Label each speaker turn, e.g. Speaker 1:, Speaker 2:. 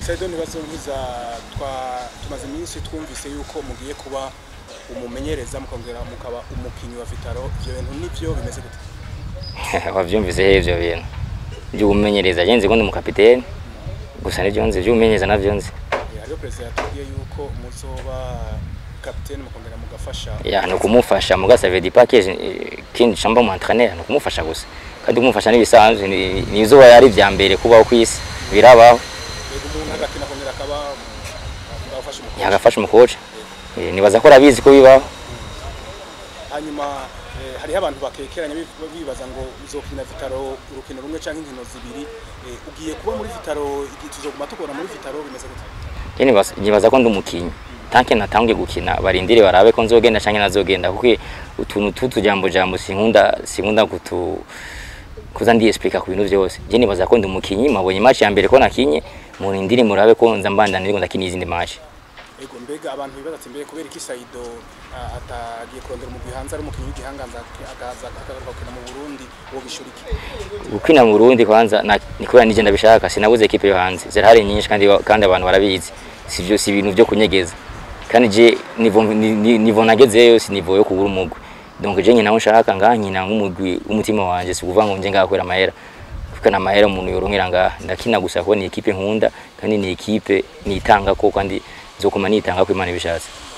Speaker 1: Saido ntibazonkiza twa tumaze iminsi twumvise yuko mugiye kuba umumenyereza mukongera mukaba umukinyi wa Vitaro ivyo bintu nivyo bimeze gute
Speaker 2: wavyumvise he ivyo bintu vy'ubumenyereza je nzi ko ndi umukapiteni gusa nivyo nzi vy'ubumenyereza navyo nzi
Speaker 1: Eh, hariho perezida yatubwiye yuko muzoba kapiteni mukongera mugafasha
Speaker 2: ya ni ukumufasha mugasa vedi package kindi camba mu entraîneur ni ukumufasha gusa kandi kumufasha n'ibisanzwe ni- ni izuba yari ivya mbere kubaho kw'isi birabaho
Speaker 1: yego umuntu agakina akongera akaba agafasha umukobwa
Speaker 2: yagafasha umukoca Eh, nibaza ko arabizi ko bibaho
Speaker 1: hanyuma eh, hariho abantu bakekeranya bi- bibaza ngo uzokina Vitaro urukino rumwe canke inkino zibiri eh, ugiye kuba muri Vitaro igihe tuzoguma tukubona muri Vitaro bimeze gute
Speaker 2: je nibaza nibaza ko ndi umukinyi tanke natangiye gukina barindire barabe ko nzogenda canke nazogenda kuko utuntu tutu jambo jambo sinkunda sinkunda kutu kuza ndi explica ku bintu vyose je nibaza ko ndi umukinyi mabonye match ya mbere ko nakinye murindire murabe ko nza mbandana ndiko ndakina izindi match
Speaker 1: ego mbega abantu bibaza ati mbere kubera iki Saido ah, atagiye kurondera umugwi hanze ari umukinyi w'igihanganza akaza akagaruka gukina mu Burundi wo gishura iki
Speaker 2: gukina mu Burundi kwanza na- ni kubera nije ndabishaka sinabuze equipe yo hanze zirahari nyinshi kandi kandi abantu barabizi sivyo si ibintu byo kunyegeza kandi je nivo ni- ni- nivo nagezeyo si nivo yo kugura umugwi donc je nyina nshaka ngaha nkina nk'umugwi w'umutima wanje si kuvuga ngo nje ngaha kwera amahera kuko na mahera umuntu yoronkera ngaha ndakina gusa kuko ni equipe nkunda kandi ni equipe nitanga ko kandi nzokoma nitanga ko Imana ibishatse